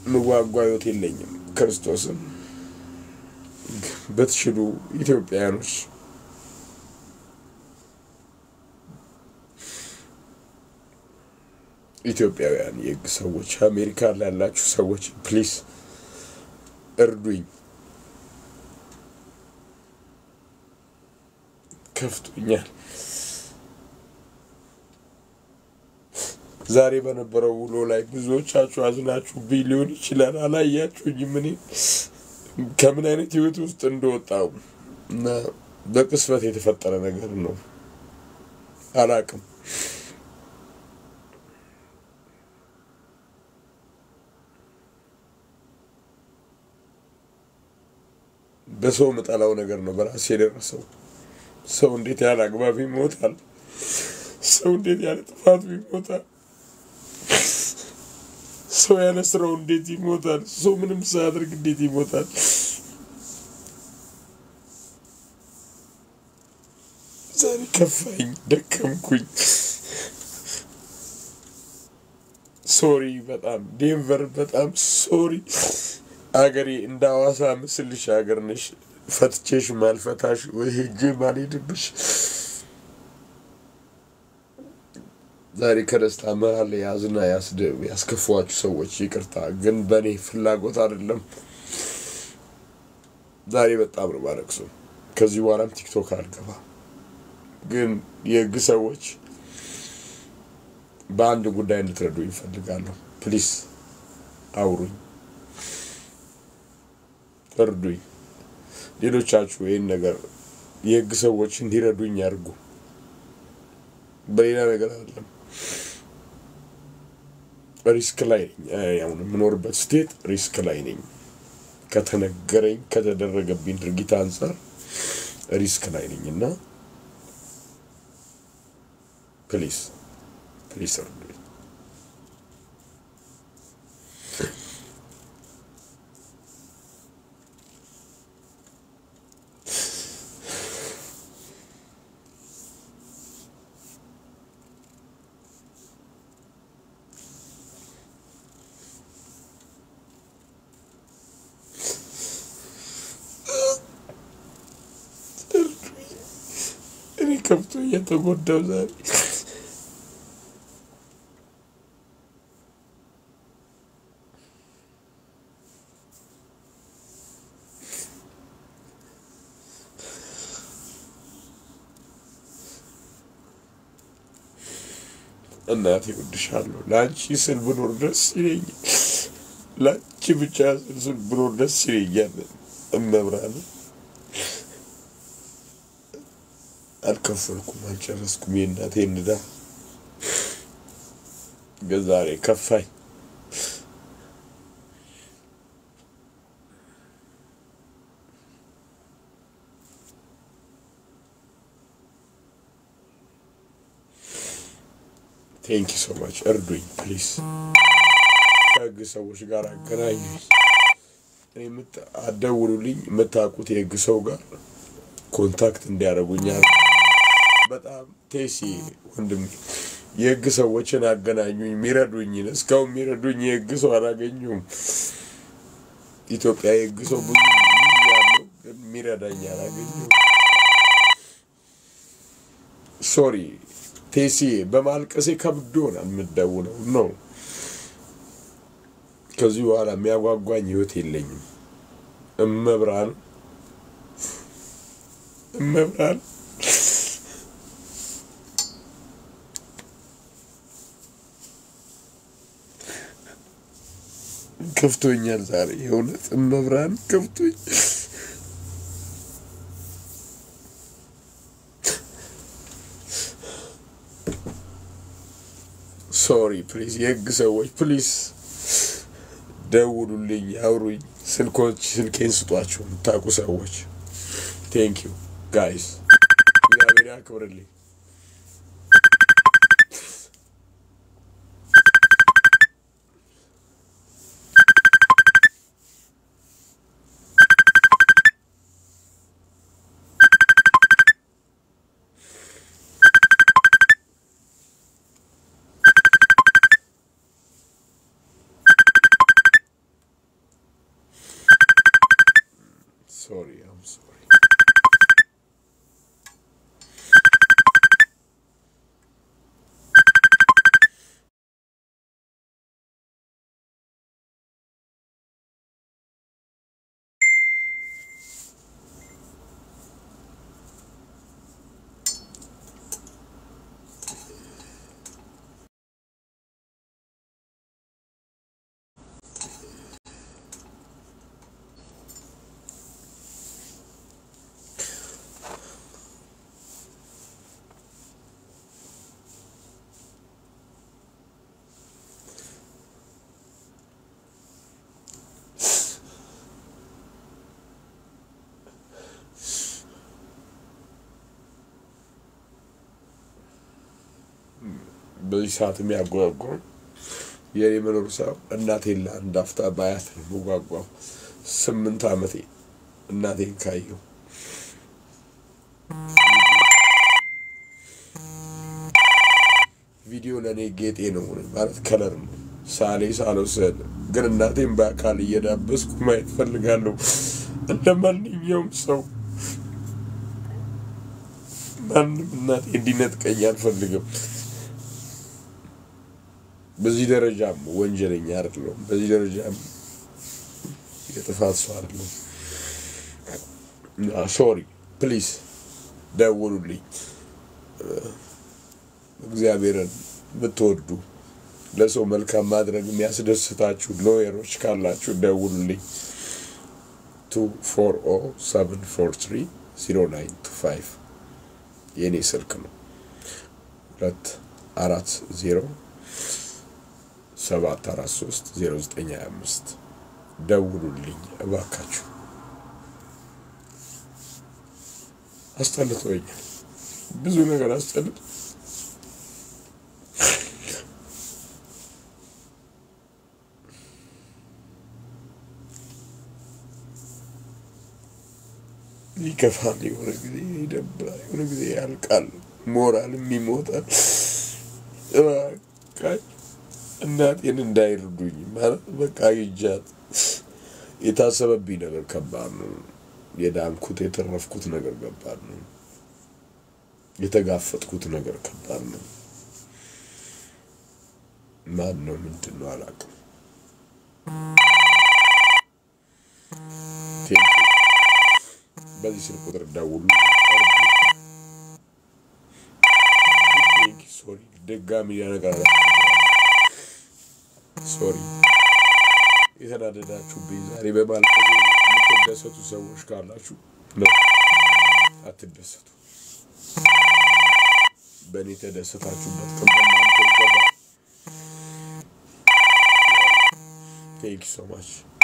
ምጓጓ ህይወት የለኝም። ክርስቶስን በትችሉ ኢትዮጵያውያኖች ኢትዮጵያውያን የህግ ሰዎች አሜሪካ ላላችሁ ሰዎች ፕሊስ እርዱኝ። ከፍቶኛል። ዛሬ በነበረው ውሎ ላይ ብዙዎቻችሁ አዝናችሁብኝ ሊሆን ይችላል። አላያችሁኝም እኔ ከምን አይነት ህይወት ውስጥ እንደወጣው እና በቅስበት የተፈጠረ ነገር ነው። አላቅም። በሰው የምጠላው ነገር ነው በራሴ የደረሰው። ሰው እንዴት ያለ አግባብ ይሞታል? ሰው እንዴት ያለ ጥፋቱ ይሞታል? ሰው ያለ ስራው እንዴት ይሞታል? ሰው ምንም ሳያደርግ እንዴት ይሞታል? ዛሬ ከፋኝ፣ ደከምኩኝ። ሶሪ በጣም ዴንቨር፣ በጣም ሶሪ አገሬ። እንደ ሐዋሳ ምስልሽ ሀገር ነሽ። ፈትቼሽ ማልፈታሽ ወይ ሄጄ ማልሄድብሽ ዛሬ ከደስታ መሀል ያዝና ያስከፏችሁ ሰዎች ይቅርታ፣ ግን በእኔ ፍላጎት አይደለም። ዛሬ በጣም ነው ማለቅሰው። ከዚህ በኋላም ቲክቶክ አልገባ። ግን የህግ ሰዎች በአንድ ጉዳይ እንድትረዱ ይፈልጋለሁ። ፕሊስ አውሩኝ፣ እርዱኝ። ሌሎቻችሁ ይህን ነገር የህግ ሰዎች እንዲረዱኝ ያድርጉ። በሌላ ነገር አይደለም። ሪስክ ላይ ነኝ። አሁን የምኖርበት ስቴት ሪስክ ላይ ነኝ። ከተነገረኝ ከተደረገብኝ ድርጊት አንጻር ሪስክ ላይ ነኝ እና ፕሊስ ፕሊስ እርዱኝ። እኔ ከብቶ እየተጎዳው ዛሬ እናቴ እወድሻለሁ። ለአንቺ ስል ብኖር ደስ ይለኛል። ለአንቺ ብቻ ስል ብኖር ደስ ይለኛል። እመብራን አልከፈልኩም፣ አልጨረስኩም የእናቴን ዕዳ። ግን ዛሬ ከፋኝ። ቴንኪ ሶ ማች እርዱኝ ፕሊስ። ከህግ ሰዎች ጋር አገናኙኝ። አደውሉልኝ። የምታውቁት የህግ ሰው ጋር ኮንታክት እንዲያደርጉኛል። በጣም ቴሲ ወንድም የህግ ሰዎችን አገናኙኝ፣ የሚረዱኝን። እስካሁን የሚረዱኝ የህግ ሰው አላገኙም። ኢትዮጵያ የህግ ሰው ብዙ ያለው ግን የሚረዳኝ አላገኙም። ሶሪ ቴሲ በማልቀሴ ከብዶናል። የምደውለው ነው። ከዚህ በኋላ የሚያጓጓኝ ህይወት የለኝም። እመብራን እመብራን ከፍቶኛል ዛሬ የእውነት እመብራን ከፍቶኝ ሶሪ ፕሊዝ፣ የህግ ሰዎች ፕሊዝ ደውሉልኝ፣ አውሩኝ። ስልኮች ስልኬን ስጧቸው የምታውቁ ሰዎች። ቴንክ ዩ ጋይስ፣ እግዚአብሔር ያክብርልኝ። ሶሪ አም ሶሪ በዚህ ሰዓት የሚያጓጓው የኔ መኖር ሰው እናቴን ለአንድ አፍታ ባያት ነው የምጓጓው። ስምንት ዓመቴ እናቴን ካየው ቪዲዮ ለእኔ ጌጤ ነው ማለት ከለር ነው። ሳሌ ሳልወስድ ግን እናቴን በአካል እየዳበስኩ ማየት ፈልጋለሁ። እንደ ማንኛውም ሰው ማንም እናቴ እንዲነጥቀኝ አልፈልግም። በዚህ ደረጃም ወንጀለኛ አይደለሁም። በዚህ ደረጃም የጥፋት ሰው አይደለሁም። ሶሪ ፕሊዝ ደውሉልኝ። እግዚአብሔርን የምትወዱ ለሰው መልካም ማድረግ የሚያስደስታችሁ ሎየሮች ካላችሁ ደውሉልኝ። ቱ ፎር ኦ ሰቨን ፎር ትሪ ዚሮ ናይን ቱ ፋይቭ የእኔ ስልክ ነው። ሁለት አራት ዜሮ ሰባት አራት ሶስት ዜሮ ዘጠኝ ሀያ አምስት ደውሉልኝ እባካችሁ። አስጠልቶኛል። ብዙ ነገር አስጠልቶ ይከፋል። የሆነ ጊዜ ይደብራል። የሆነ ጊዜ ያልቃል። ሞራልም ይሞታል። እባካችሁ እናቴን እንዳይርዱኝ ማለት በቃ ይጃት የታሰበብኝ ነገር ከባድ ነው። የዳንኩት የተረፍኩት ነገር ከባድ ነው። የተጋፈጥኩት ነገር ከባድ ነው። ማን ነው ምንድን ነው አላውቅም። ቴንኪው። በዚህ ስልክ ቁጥር ደውሉ። ሶሪ ድጋሚ ነገር ሶሪ የተናደዳችሁብኝ ዛሬ በማልቀስ የምትደሰቱ ሰዎች ካላችሁ ነው አትደሰቱ። በእኔ ተደሰታችሁበት ቀን በእናንተ ይገባል። ቴንክ ሶ ማች